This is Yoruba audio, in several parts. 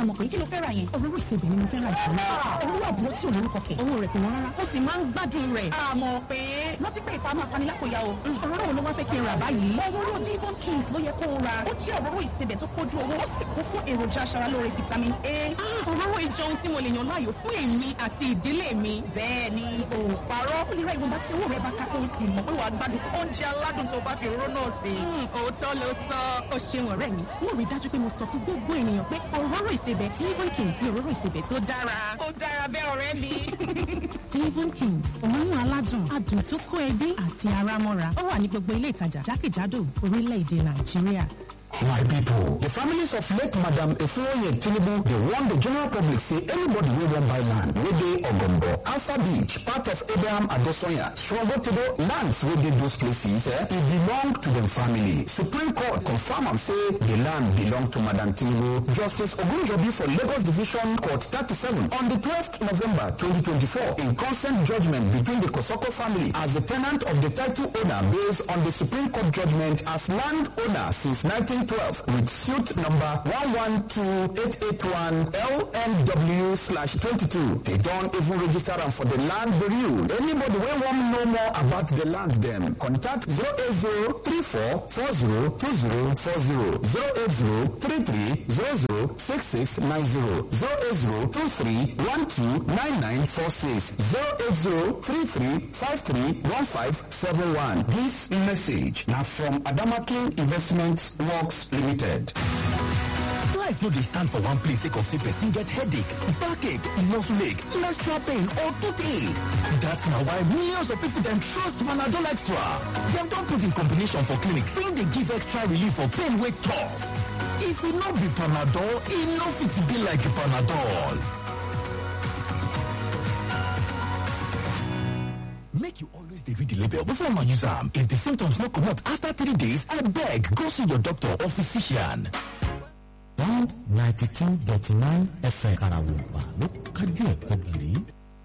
àmọ̀ pé kí ló fẹ́ ra yẹn. òróró ìsebẹ̀ ni mo fẹ́ ra jù lọ. òróró àbúrò tí ò lórúkọ kẹ̀. owó rẹ̀ kò wọ́n rárá ó sì máa ń gbádùn rẹ̀. àmọ̀ pé rántí pé ìfà máa fani lápòyà o. òróró wo ló wá fẹ́ kí n rà báyìí. òróró Devon Kings ló yẹ kó o ra ó jẹ́ òróró ìsebẹ̀ tó kójú owó ó sì kún fún èròjà aṣaralóore vitamin A. òróró ìjọ ohun tí mo lè yàn láàyò fún èmi àti ìdílé mi. bẹ́ẹ̀ ni o ò parọ́ ó lè ra ìwọ̀nba tí owó rẹ̀ bá ká kó o sì mọ̀ pé wàá gbádùn oúnjẹ aládùn tó bá fi òróró náà sè. òótọ́ ló sọ ó ṣeun ọ̀rẹ́ mi mo rí dájú pé mo sọ fún gbogbo ènìyàn pé òróró ìsebẹ̀ Devon Kings ni òróró ìsebẹ̀ tó dára. ó dára bẹ́ẹ̀ ọ̀rẹ́ mi. Devon Kings òórùn aládùn adùn tó kó ẹbí àti ara mọ́ra ó wà ní gbogbo ilé ìtajà jákèjádò orílẹ̀-èdè Nàìjíríà. My people, the families of late Madam Efuoye Tinubu, they warn the general public say anybody wey wan buy land wey dey Ogombo, Asa Beach, part of Abraham Adesoya, Srogotedo, lands wey dey those places, eh, e belong to dem family. Supreme Court confirm am say the land belong to Madam Tinubu. Justice Ogunjobi for Lagos Division Court 37 on the 12th November 2024 in consent judgment between the Kosoko family as the tenant of the title owner based on the Supreme Court judgment as land owner since 19 2012 with suit number 112881 LNW slash 22. They don't even register them for the land review. Anybody wey wan know more about the land them, contact 08034402040 08033006690 08033129946 08033531571. This message now from Adamakin Investment Works Limited. Life no dey stand for one place sake of say person get headache, backache, muscle ache, menstrual pain or toothache. That's na why millions of people dem trust Panadol Extra. Dem don prove in combination for clinic say dey give extra relief for pain wey tough. If e no be Panadol, e no fit be like Panadol. Make you always dey read the label before una use am. If the symptoms no comot after three days, abeg go see your doctor or physician. one ninety two dot nine fm karawompa ló kájú ẹ̀kọ́ gírí.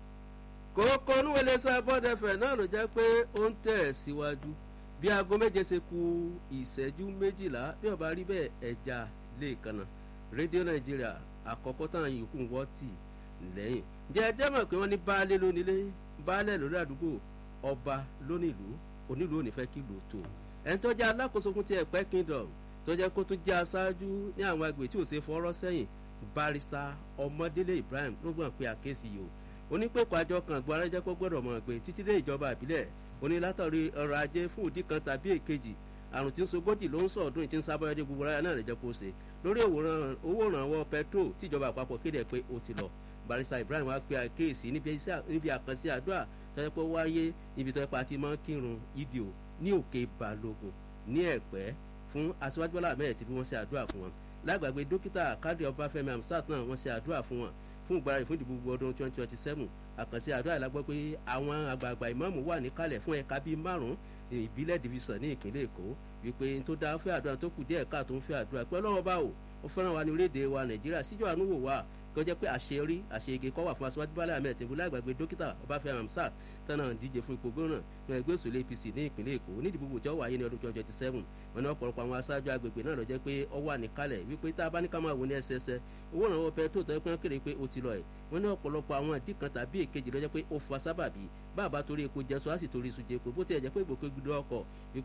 kókó onúwẹ̀lẹ́sẹ̀ bọ́dẹ̀fẹ̀ náà ló jẹ́ pé ó ń tẹ̀ síwájú bí aago méje ṣe ku ìṣẹ́jú méjìlá bí ọba rí bẹ́ẹ̀ ẹja lè kanna rédíò nàìjíríà àkọ́kọ́ táwọn yòókù ń wọ́ tì lẹ́yìn jẹ́ ẹjẹ́ mọ̀ pé wọ́n ní baálé lónílé baálẹ̀ lórí àdúgbò ọba lónílùú onílùú ò ní fẹ́ kí lù tó ẹni tó jẹ́ alákòóso fún ti ẹ̀pẹ́ kingdom tó jẹ́ kó tún jẹ́ aṣáájú ní àwọn agbègbè tí ò ṣe fọ́rọ́ sẹ́yìn barista ọmọdélé ibrahim ló gbọ́n pé àkéésì yìí o onípẹ̀kọ̀ àjọ kan gbọ́ arẹ́jẹ́ kó gbọ́dọ̀ mọ̀ pé títí dé ìjọba ìbílẹ̀ onílátọ̀rí ọrọ̀ ajé fún òdì kan tàbí èkejì àrùn tí ń sogójì ló ń sọ ọdún tí ń sábọ́yọ́dé gbogbo ara náà rẹ̀ jẹ́ kó ṣe lórí owó ìrànwọ́ petro tíjọba àpapọ̀ kéde pé ó ti lọ barista ibrahim wá pé àkéésì níbi àkànṣe àdúrà tọ́jú pé wáyé ibi tọ́jú pé a ti máa ń kírun ìdìò ní òkè balógun ní ẹ̀pẹ́ fún aṣíwájú bọ́lá ahmed tí wọ́n ṣe àdúrà fún wọn lágbàgbé dókítà káàdì ọbáfẹ́mi amsat náà wọ́n ṣe àdúrà fún wọn fún ìgbáradì fún ìdìbò gbogbo ọdún twenty twenty seven àkànṣe àdúrà ìlágbọ́ pé àwọn àgbààgbà ìmáàmù wà níkàlẹ̀ fún ẹ̀ka bíi márùn-ún ìbílẹ̀ division ní ìpínlẹ̀ èkó wípé tó dáa fẹ́ àdúrà tó kù díẹ̀ káà tó ń fẹ́ àdúrà pé ọlọ́wọ́ bá o ó fẹ́ràn wa ní orílẹ̀-èdè wa nàìjíríà síjọ àánú wò wá kó jẹ́ pé àṣeyọrí àṣeyege kọ́ wà fún aṣáájú bálẹ̀ ahmed tìǹbù lágbàgbé dókítà ọbáfẹ́ amsa tánà díje fún ipò gómìnà ní ẹgbẹ́ òṣèlú apc ní ìpínlẹ̀ èkó nídìbò tí ó wáyé ní ọdún twenty twenty seven wọn ní ọ̀pọ̀lọpọ̀ àwọn aṣáájú agbègbè náà lọ jẹ́ pé ó wà níkàlẹ̀ wípé tá a bá ní ká máa wò ní ẹsẹẹsẹ owó ìrànwọ́ pẹ̀tró tó yẹ pé wọ́n kéde pé ó ti lọ ẹ̀ wọ́n ní ọ̀pọ̀lọpọ̀ àwọn ìdí kan tàbí èkejì lọ jẹ́ pé ó fa sábàbí bàbá torí epo jẹsọ á sì torí iṣu jẹko bó tiẹ̀ jẹ́ pé ìgbòkègbodò ọkọ̀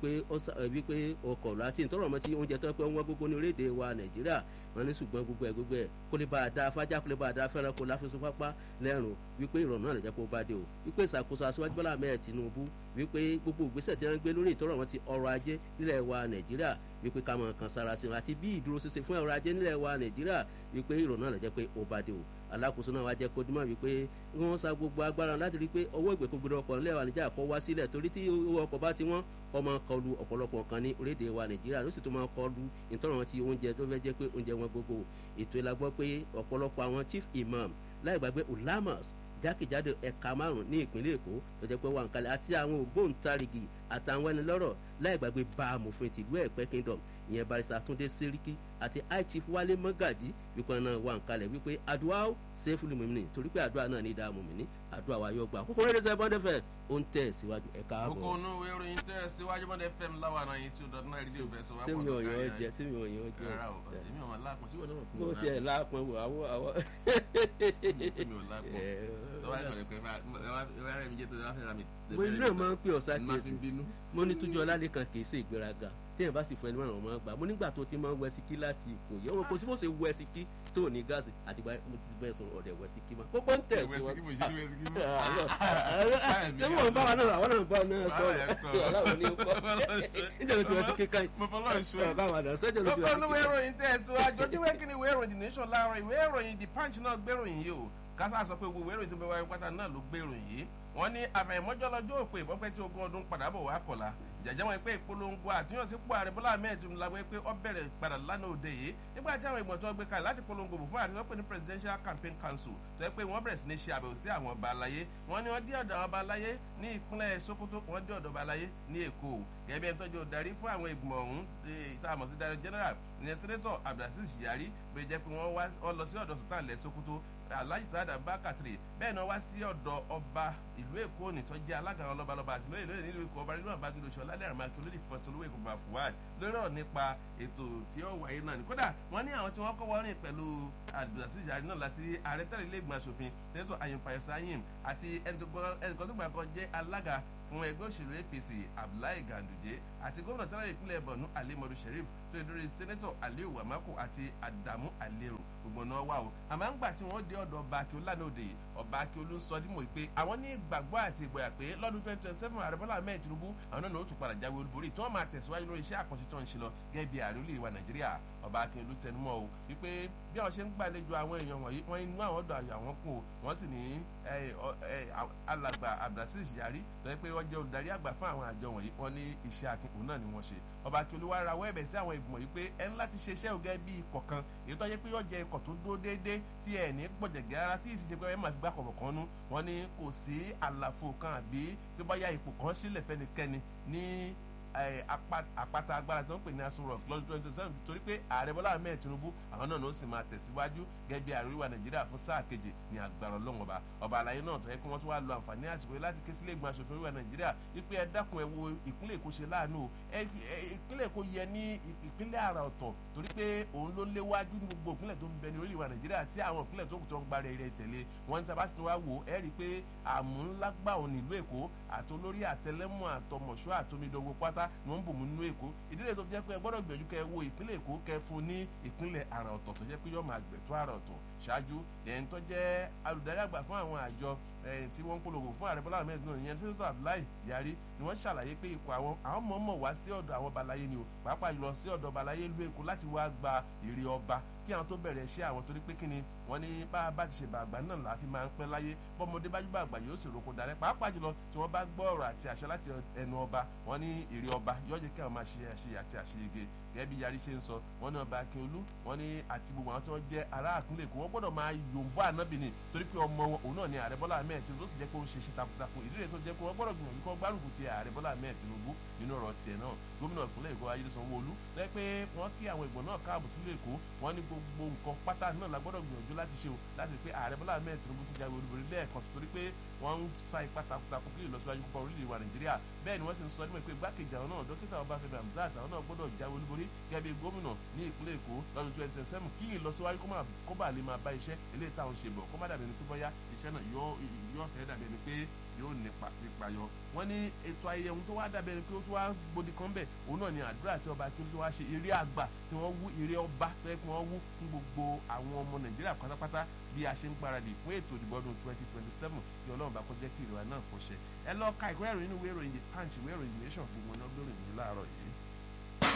wípé ọkọ̀ láti ìtọ́rọ̀ mọ́ sí oúnjẹ tó yẹ pé wọ́n gbogbo ní orílẹ̀-èdè wa nàìjíríà wọ́n ní ṣùgbọ́n gbogbo ẹ̀ gbogbo ẹ̀ kó lè bá a da afájá kó lè bá a da fẹ́ràn kó láfẹsọ pápá lẹ́rùn wípé ìrọ̀rùn náà lè jẹ́ kó bá dé o wípé ìṣàkóso aṣíwájú bọ́lá mẹ́ẹ̀ tinubu wípé gbogbo ìgbésẹ̀ tí wọ́n ń gbé lórí ìtọ́rọ̀ wọn ti ọrọ̀ ajé nílẹ̀ wa nàìjíríà wípé ká mọ̀ kan sára sí wọn àti bí ìdúró ṣinṣin fún ọrọ̀ ajé nílẹ̀ wa nàìjíríà wípé ìrọ̀rùn náà lè jẹ́ pé ó bá dé o alákòóso náà wá jẹ́ kó dímọ̀ wípé wọ́n sa gbogbo agbára láti rí i pé ọwọ́ ìgbèkúgbèrè ọkọ̀ nílẹ̀ wa nàìjíríà kọ́ wá sílẹ̀ torí tí owó ọkọ̀ bá ti wọ́n ọmọ kọlu ọ̀pọ̀lọpọ̀ nǹkan ní orílẹ̀-èdè wa nàìjíríà ló sì tún máa kọlu ìtọ́rọ̀ wọn ti oúnjẹ tó fẹ́ jẹ́ pé oúnjẹ wọn gbogbo ètò ìlàgbọ́ pé ọ̀pọ̀lọpọ̀ àwọn chief imam láì gbàgbé ulamas jákèjádò ẹ̀ka márùn-ún ní ìpínlẹ̀ èkó tó jẹ́ pé wà ń kalẹ̀ àti àwọn ògbóǹtarìgì àtàwọn ẹni lọ́rọ̀ láì gbàgbé bá amòfin tìlú ẹ̀pẹ́ kingdom ìyẹn barista túndé sẹ́ríkì àti high chief wálé mọ́gàjì wípé náà wà ń kalẹ̀ wípé àdúrà ó sẹ́fúlì mọ̀mìnì torí pé àdúrà náà ní ìdá mọ̀mìnì àdúrà wa yóò gbà kókó rédíò sẹ́bọ̀n dẹ́fẹ̀ ó ń tẹ̀ síwájú ẹ̀ka àbọ̀. kókó inú ìwé ìròyìn tẹ́ síwájú mọ́dẹ fm láwa náà yìí two dot nine rédíò fẹ́ sọ wá sẹ́mi ọ̀yàn jẹ sẹ́mi ọ̀yàn jẹ rárá o èmi ò máa lápọn sí wọn náà bó tiẹ̀ lápọn wò àwọ̀ àwọ̀. èmi ò lápọn tọ́wá ìkọ̀lẹ̀ pé wàá rẹ̀ mi jẹ́ tó wá fẹ́ ra mi. mo ní náà máa ń pè ọ̀sá má fi kéésì bínú. mo ní túnjọ ọlálẹ́ kan kì í ṣe ìgbéraga téèyàn bá sì fún ẹni mọ́ràn ọmọ gbà mo nígbà tó ti máa ń wẹ síkí láti kò yẹ wọn kò sí bó ṣe wẹ síkí tó ní gáàsì àti gba mo ti bẹ́ẹ̀ sọ̀rọ̀ ọ̀dẹ̀ wẹ síkí mọ́ kókó ń tẹ̀ Wẹ sí síkí mo ṣe ní wẹ síkí mọ́. ṣé mo ń bá wa náà àwọn náà ń bá wa náà sọ̀rọ̀ aláwọ̀ ní kọ́ níjẹ́ tí wọ́n sí kíkà mo fọlọ́ ìṣó báwọn àdá sẹ́jọ́ ló ti kókó wọ́n sí inú ìwé kíkà. ìròyìn tẹ́ síwájú ojú ìwé kíni ìwé ìròyìn nation láàárọ̀ ìwé ìròyìn the punch náà gbéròyìn yìí o kásá sọ pé gbogbo ìwé ìròyìn tó bẹ wáyé pátá náà ló gbéròyìn yìí wọ́n ní àfẹ̀mọ́jọ́ lọ́jọ́ òpè ìbọ́pẹ́ tí ogún ọdún padà bọ̀ wá kọ̀la jẹjẹ wọn pé ìpolongo àtúnyọ̀sípò ààrẹ bọ́lá ahmed tinubu la wẹ́ pé ó bẹ̀rẹ̀ padà lánàá òde yìí nígbà tí àwọn ìgbọ̀n tó gbé kalẹ̀ láti polongo bò fún ààrẹ tó pè ní presidential campaign council tó yẹ pé wọ́n bẹ̀rẹ̀ sí ní ṣe àbẹ̀wò sí àwọn ọba aláyé wọ́n ní wọ́n dé ọ̀dọ̀ àwọn ọba aláyé ní ìpínlẹ̀ sokoto wọ́n dé ọ̀dọ̀ ọba aláyé ní èkó gẹ́gẹ́ bí ẹni tọ́jú darí fún àwọn ìgbìmọ̀ ọ̀hún ìtààmọ̀ sí darí general ìyẹn senator abdulaziz yari bẹ́ẹ̀ jẹ́ pé wọ́n lọ sí ọ̀dọ̀ sultan ilẹ̀ sokoto alhaji sada bakatiri bẹ́ẹ̀ náà wá sí ọ̀dọ̀ ọba ìlú èkó nìtọ́ jẹ́ alága àwọn lọ́balọ́ba àti lóye lóye nílùú èkó ọba nínú àbájúlò ṣọ lálẹ́ àrùmáki olórí fọ́sọ̀lówó èkó bá fuwad lórí ọ̀rọ̀ nípa ètò tí ó wáyé náà ni kódà wọ́n ní àwọn tí wọ́n kọ́ wọ́rìn pẹ̀lú abdulaziz yari náà láti rí ààrẹ tẹ́lẹ̀ ilé ìgbìmọ̀ asòfin sẹ́nẹ́tọ̀ ayọ̀páyọ̀ sáyìn àti ẹnìkan tó gbà kan jẹ́ alága fún ẹgbẹ́ òṣèlú apc abdullahi ganduje àti gómìnà tẹ́lẹ̀ ìpínlẹ̀ borno alimadu sheriff tó yẹ lórí sẹ́nẹ́tọ̀ aliyu wamako àti adamu alero gbogbo náà wà o àmọ́ ń gbà tí wọ́n dé ọ̀dọ̀ ọba akíolú lánàá òde yìí ọba akíolú ń sọ dímọ̀ pé àwọn ní ìgbàgbọ́ àti ìgboyà pé lọ́dún twenty twenty seven ààrẹ bọ́lá ahmed tinubu àwọn náà ó tún padà jáwé olúborí tí wọ́n máa tẹ̀síwájú lórí iṣẹ́ àkànṣe tó ń ṣe lọ gẹ́gẹ́ bí ààrẹ olè wa nàìjíríà ọba akíolú tẹnumọ́ o wípé bí àwọn ṣe ń gbàlejò àwọn èèyàn wọ̀nyí wọ́n inú àwọn ọ̀dọ̀ àyà wọn kún o wọ́n sì ní alàgbà abdulaziz yari tó yẹ pé wọ́n jẹ́ olùdarí àgbà fún àwọn àjọ wọ̀nyí wọ́n ní iṣẹ́ akínkùn náà ni wọ́n ṣe ọba akíolú wa rawọ́ ẹ̀bẹ̀ sí àwọn ìgbìmọ̀ yìí pé ẹ ń láti ṣe iṣẹ́ ògẹ́ bí ikọ̀ kan èyí tó yẹ pé yóò jẹ ikọ̀ tó dúró déédéé tí ẹ̀ ní gbọ̀jẹ̀gẹ́ ara tí ìṣiṣẹ́ pé ẹ máa fi gbá kọ̀ọ̀kan nú wọ́n ní kò sí àlàfo kan àbí tó bá yá ipò kan sílẹ̀ fẹ́nikẹ́ni ní àpáta agbára tó ń pè ní asun rock lọ́dún twenty seven torí pé ààrẹ bọ́lá ahmed tinubu àwọn náà ló sì máa tẹ̀síwájú gẹ́gẹ́ bí ààrẹ oríwà nàìjíríà fún sáà kejì ní agbára ọlọ́run ọba ọba àlàyé náà tó yẹ kí wọ́n tún wá lo àǹfààní àsìkò láti ké sílé ìgbìmọ̀ asòfin oríwà nàìjíríà wípé ẹ dákun ẹ wo ìpínlẹ̀ èkó ṣe láàánú o ìpínlẹ̀ èkó yẹ ní ìpínlẹ̀ àrà ọ̀tọ̀ torí pé òun ló léwájú ní gbogbo ìpínlẹ̀ tó ń bẹ ní orílẹ̀-èdè nàìjíríà tí àwọn ìpínlẹ̀ tó kù tó ń gba rẹ̀ tẹ̀lé wọn ní tabasi tó wá wò ẹ rí i pé àmúńlágbà òun nílùú èkó àtolórí àtẹlẹmọ àtọmọṣọ àtomidọgbọ pátá ni wọn ń bò mú nínú èkó ìdílé tó jẹ́ pé ẹ gbọ́dọ̀ gbìyànjú kẹ́ ẹ wo ìpínlẹ̀ èkó kẹ́ fún ní ìpínlẹ̀ àrà ọ̀tọ̀ tó jẹ́ pé yọọ máa gbẹ̀tọ́ àrà ọ̀tọ̀ ṣáájú ẹni tó jẹ́ alùdarí àgbà fún àwọn àjọ tí wọ́n ń polówó fún ààrẹ bọ́lá ahmed náà ìyẹn sẹ́sọ̀ abdullahi yari ni wọ́n ṣàlàyé pé ipò àwọn àwọn mọ̀ọ́mọ̀ wá sí ọ̀dọ̀ àwọn balaye ni o pàápàá jùlọ sí ọ̀dọ̀ balaye ìlú èkó láti wá gba èrè ọba kí àwọn tó bẹ̀rẹ̀ iṣẹ́ àwọn torí pé kíni wọ́n ní bá a bá ti ṣe bàgbà náà la fi máa ń pẹ́ láyé bọ́mọdé bá jùbọ̀ àgbà yóò sì roko darẹ́ pàápàá jùlọ tí wọ́n bá gbọ́ ọ̀rọ̀ àti àṣẹ láti ẹnu ọba wọ́n ní èrè ọba yóò jẹ́ kí àwọn máa ṣe àṣe àti àṣeyege gẹ́gẹ́ bí yarí ṣe ń sọ wọ́n ní ọba akínolú wọ́n ní àti gbogbo àwọn tí wọ́n jẹ́ ará àkúnlẹ̀ èkó wọ́n gbọ́dọ̀ máa yòǹbó ànábì ni torí pé ọmọ wọn òun náà ni ààrẹ bọ́lá ahmed tinubu tó sì jẹ́ pé ó ń ṣe ṣe takuntakun ìdílé tó jẹ́ pé wọ́n gbọ́dọ̀ gbìyànjú kọ́ gbárùkù ti ààrẹ bọ́lá ahmed tinubu nínú ọ̀rọ̀ tiẹ̀ náà gómìnà ìpínlẹ̀ èkó ayélujára sanwó-olú lẹ́ pé wọ́n kí àwọn ìgbọ̀n náà káàbọ̀ sílé èkó wọ́n ní gbogbo nǹkan pátá náà la gbọ́dọ̀ gbìyànjú láti ṣe o láti pé ààrẹ bọ́lá ahmed tinubu tún jáwé olúborí lẹ́ẹ̀kan torí pé wọ́n ń sa ipá takuntakun kí ìlọsíwájú púpọ̀ orílẹ̀ wa nàìjíríà bẹ́ẹ̀ ni wọ́n sì ń sọ nípa pé igbákejì àwọn náà dókítà ọbáfẹ́mi hamzat àwọn náà gbọ́dọ̀ jáwé olúborí gẹ́gẹ́ bí gómìnà ní ìpínlẹ̀ èkó lọ́dún twenty twenty seven kí ìlọsíwájú kó bá lè máa bá iṣẹ́ eléyìí táwọn ṣe bọ̀ kó má dàbí ẹni pé bọ́yá iṣẹ́ náà yóò fẹ́ dàbí ẹni pé yóò nípa sí payọ wọn ní ètò ayẹyẹ ohun tó wá dàbẹ̀ ni pé ó tún wá gbòdì kan bẹ̀ òun náà ni àdúrà tí ọba akíndé wá ṣe eré àgbà tí wọ́n wú eré ọba tó yẹ kí wọ́n wú fún gbogbo àwọn ọmọ nàìjíríà pátápátá bí a ṣe ń gbáradì fún ètò ìdìbò ọdún twenty twenty seven kí ọlọ́run bá kó jẹ́ kí ìrora náà kó ṣe ẹ lọ ka ìwé ìròyìn ìwé ìròyìn the punch ìwé ìròyìn nation gbogbo náà lórí ìròyìn láàárọ̀ yìí.